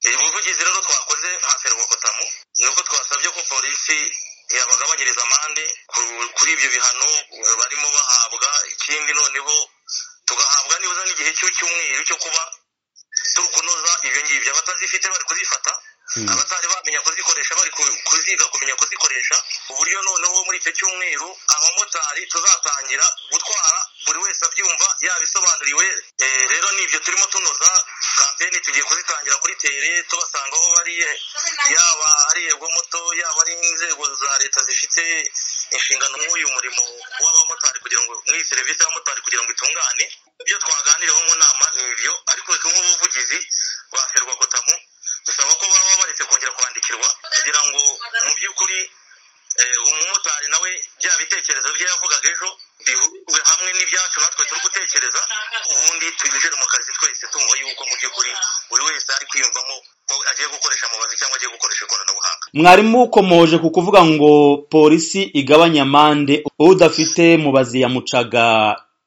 uyu buvugizi rero twakoze nta ferwakotamu ni uko twasabye ko polisi yabagabanyiriza amande kuri ibyo bihano barimo bahabwa ikindi noneho tugahabwa nibura n'igihe cy'icyumweru cyo kuba turi kunoza ibyo ngibyo abatazifite bari kuzifata abatari bamenya kuzikoresha bari kuziga kumenya kuzikoresha uburyo noneho muri icyo cyumweru abamotari tuzatangira gutwara buri wese abyumva yabisobanuriwe rero nibyo turimo tunoza kampeni tugiye kuzitangira kuri tere tubasanga aho bari yaba ari yego moto yaba ari inzego za leta zifite inshingano nk'uyu murimo w'abamotari kugira ngo muri iyi serivisi y'abamotari kugira ngo itungane ibyo twaganiriyeho mu nama ni ibyo ariko nk'ubuvugizi ba serwakotamu dusaba ko baba baretse kongera kwandikirwa kugira ngo mu by'ukuri umumotari nawe bya bitekerezo bye yavugaga ejo bihurwe hamwe n'ibyacu natwe turi gutekereza ubundi twinjire mu kazi twese tumva yuko mu by'ukuri buri wese ari kwiyumvamo ko agiye gukoresha mubazi cyangwa agiye gukoresha ikoranabuhanga mwarimu ukomoje ku kuvuga ngo polisi igabanya amande udafite mubazi ya mucaga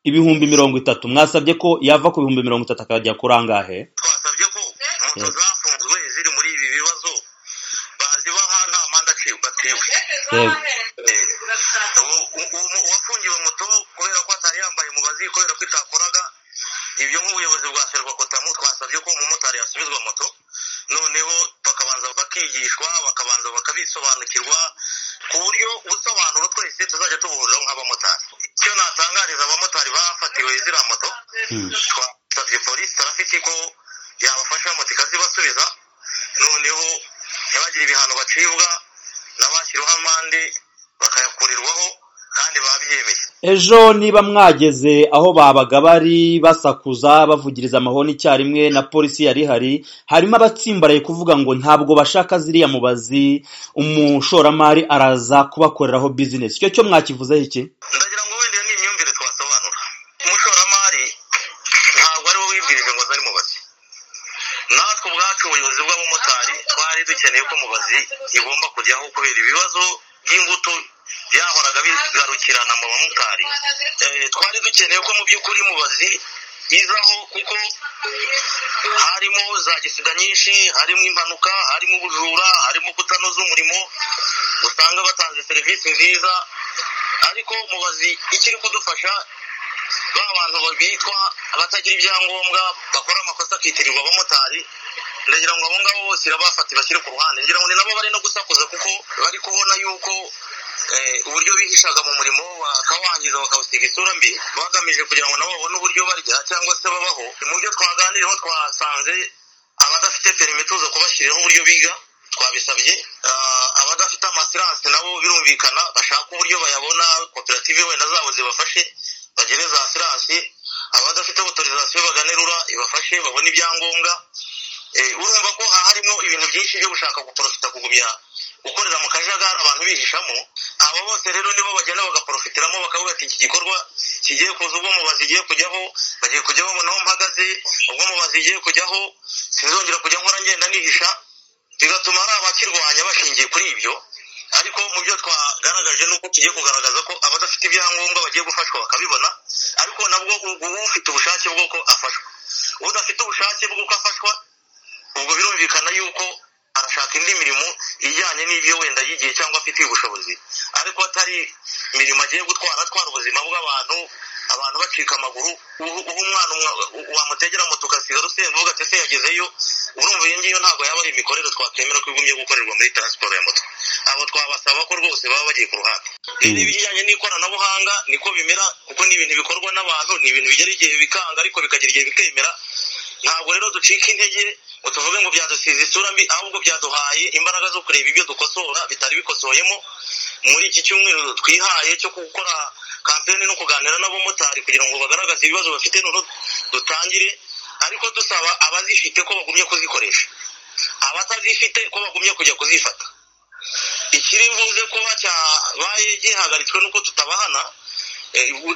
ibihumbi mirongo itatu mwasabye ko yava ku bihumbi mirongo itatu akajya kuri angahe twasabye ko moto zafunzwe ziri muri ibi bibazo bazibaha nta manda batewe uwafungiwe moto kubera ko atari yambaye mubazi kubera ko itakoraga ibyo nk'ubuyobozi bwa serwakotamu twasabye ko umumotari yasubizwa moto noneho bakabanza bakigishwa bakabanza bakabisobanukirwa ku buryo ubusobanuro twese tuzajya tubuhuriraho nk'abamotari icyo natangariza abamotari bafatiwe ziriya moto twasabye polisi tarafiki ko yabafasha moto ikazibasubiza noneho ntibagire ibihano bacibwa n'abashyiriweho amande bakayakurirwaho kandi babyemeye ejo niba mwageze aho babaga bari basakuza bavugiriza amahoni icyarimwe na polisi yari ihari harimo abatsimbaraye kuvuga ngo ntabwo bashaka ziriya mubazi umushoramari araza kubakoreraho bizinesi icyo cyo mwakivuzeho iki ndagira ngo wenda iyo ni imyumvire twasobanura umushoramari ntabwo ari we wibwirije ngo azari mubazi natwe ubwacu ubuyobozi bw'abamotari twari dukeneye ko mubazi igomba kujyaho kubera ibibazo by'ingutu byahoraga bigarukirana mu bamotari twari dukeneye ko mu by'ukuri mubazi izaho kuko harimo za gisida nyinshi harimo impanuka harimo ubujura harimo kutanoza umurimo usanga batanze serivisi nziza ariko mubazi ikiri kudufasha ba bantu bitwa abatagira ibyangombwa bakora amakosa akitirirwa abamotari ndagira ngo abo ngabo bose irabafata ibashyire ku ruhande ngira ngo ni nabo bari no gusakuza kuko bari kubona yuko uburyo bihishaga mu murimo bakawangiza bakawusiga isura mbi bagamije kugira ngo nabo babone uburyo barya cyangwa se babaho mu byo twaganiriyeho twasanze abadafite perime tuza kubashyiriraho uburyo biga twabisabye abadafite amasiranse nabo birumvikana bashaka uburyo bayabona koperative wenda zabo zibafashe bagire za siranse abadafite otorizasiyo bagane rura ibafashe babone ibyangombwa urumva ko harimo ibintu byinshi byo gushaka guporofita kugumya gukorera mu kajagari abantu bihishamo abo bose rero nibo bagenda bagaprofitiramo bakavuga ati iki gikorwa kigiye kuza ubwo mubazi igiye kujyaho bagiye kujyaho naho mpagaze ubwo mubazi igiye kujyaho sinzongera kujya nkora ngenda nihisha bigatuma hari abakirwanya bashingiye kuri ibyo ariko mu byo twagaragaje ni uko tugiye kugaragaza ko abadafite ibyangombwa bagiye gufashwa bakabibona ariko nabwo ufite ubushake bw'uko afashwa udafite ubushake bw'uko afashwa ubwo birumvikana yuko arashaka indi mirimo ijyanye n'ibyo wenda yigiye cyangwa afite ubushobozi ariko atari imirimo agiye gutwara atwara ubuzima bw'abantu abantu bacika amaguru uha umwana wamutegera moto ugasiga rusenga uvuga ati se yagezeyo urumva iyo ngiyo ntabwo yaba ari imikorere twakemera ko igumye gukorerwa muri taransiporo ya moto abo twabasaba ko rwose baba bagiye ku ruhande rero ibijyanye n'ikoranabuhanga niko bimera kuko ni ibintu bikorwa n'abantu ni ibintu bigera igihe bikanga ariko bikagira igihe bikemera ntabwo rero ducika intege ngo tuvuge ngo byadusize isura mbi ahubwo byaduhaye imbaraga zo kureba ibyo dukosora bitari bikosoyemo muri iki cyumweru twihaye cyo gukora kampeni no kuganira n'abamotari kugira ngo bagaragaze ibibazo bafite noneho dutangire ariko dusaba abazifite ko bagumye kuzikoresha abatazifite ko bagumye kujya kuzifata ikiri mvuze kuba cyabaye gihagaritswe nuko tutabahana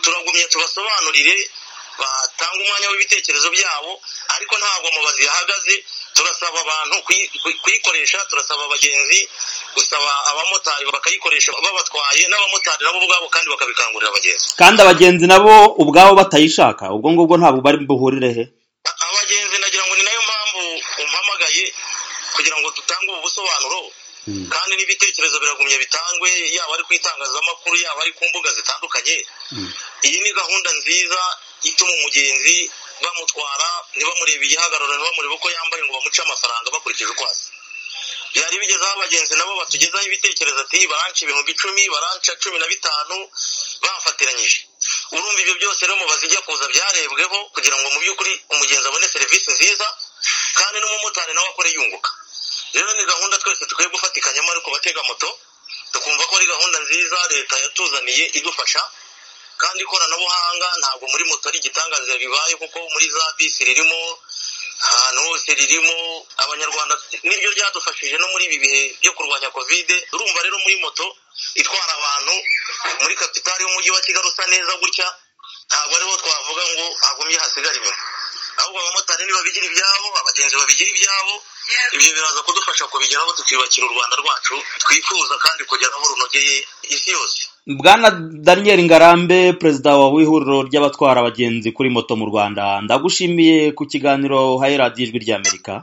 turagumye tubasobanurire batanga umwanya w'ibitekerezo byabo ariko ntabwo mubazi yahagaze turasaba abantu kuyikoresha turasaba abagenzi gusaba abamotari bakayikoresha babatwaye n'abamotari nabo ubwabo kandi bakabikangurira abagenzi kandi abagenzi nabo ubwabo batayishaka ubwo ngubwo ntabwo bari buhurire he abagenzi nagira ngo ni nayo mpamvu umpamagaye kugira ngo dutange ubu busobanuro kandi n'ibitekerezo biragumye bitangwe yaba ari ku itangazamakuru yaba ari ku mbuga zitandukanye iyi ni gahunda nziza ituma umugenzi bamutwara ntibamurebe igihagararo ntibamurebe uko yambaye ngo bamuce amafaranga bakurikije uko asa byari bigezeho abagenzi nabo batugezaho ibitekerezo ati baranca ibihumbi icumi baranca cumi na bitanu bafatiranyije urumva ibyo byose rero mubaza ijya kuza byarebweho kugira ngo mu by'ukuri umugenzi abone serivisi nziza kandi n'umumotari nawe akore yunguka rero ni gahunda twese dukwiye gufatikanyamo ariko batega moto tukumva ko ari gahunda nziza leta yatuzaniye idufasha kandi ikoranabuhanga ntabwo muri moto ari igitangaza bibaye kuko muri za bisi ririmo ahantu hose ririmo abanyarwanda niryo ryadufashije no muri ibi bihe byo kurwanya kovide urumva rero muri moto itwara abantu muri kapitali y'umujyi wa kigali usa neza gutya ntabwo ariho twavuga ngo hagumye hasigara inyuma ahubwo abamotari nibabigira ibyabo abagenzi babigira ibyabo ibyo biraza kudufasha kubigeraho tukiyubakira u rwanda rwacu twifuza kandi kugeraho runogeye isi yose bwana daniel ngarambe perezida wa w'ihuriro ry'abatwara abagenzi kuri moto mu rwanda ndagushimiye ku kiganiro uhaye radiyo ijwi ry'amerika